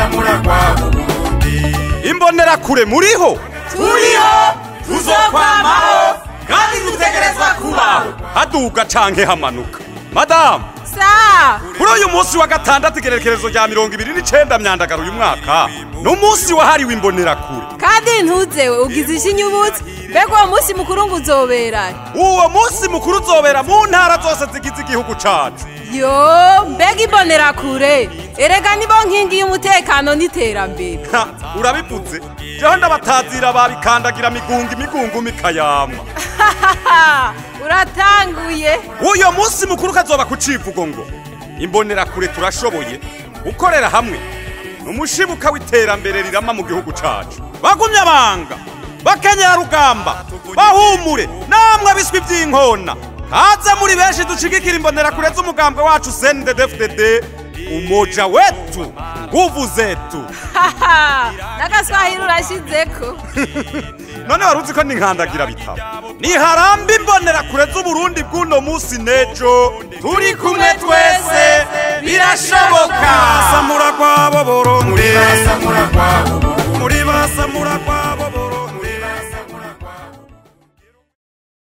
samuragwa Burundi imbonerakure muriho turiho tuzokwamaho kandi dutegerezwa kubaho haduga canke hamanuka madamu sa kuri uyu munsi wa gatandatu igerekerezo rya mirongo ibiri n'icenda myandagaro uyu mwaka ni umunsi wahariwe imbonerakure kandi ntuzewe ugize ishinyubutse mbega uwo munsi mukuru ngo uzoberahe uwo munsi mukuru uzobera mu ntara zose zigize igihugu cacu yo mbega imbonerakure erega nibo nkingi y'umutekano n'iterambere Ha, urabivuze jeho ndabatazira babikandagira migunga imigungu mikayama Hahaha, uratanguye uyo munsi mukuru kazoba ku civugo ngo imbonerakure turashoboye gukorera hamwe ni umushibuka w'iterambere rirama mu gihugu cacu bagumye abanga bakenyera rugamba bahumure namwe biswi vy'inkona haze muri benshi dushigikira imbonerakure z'umugambwe wacu CNDD-FDD umoja wetu nguvu zetu Haha, n'agaswahili urashizeko none wari uzi ko ninkandagira bitabo niharambe imbonerakure z'uburundi bw'uno munsi n'ejo turi kumwe twese birashoboka samura kwabo burundi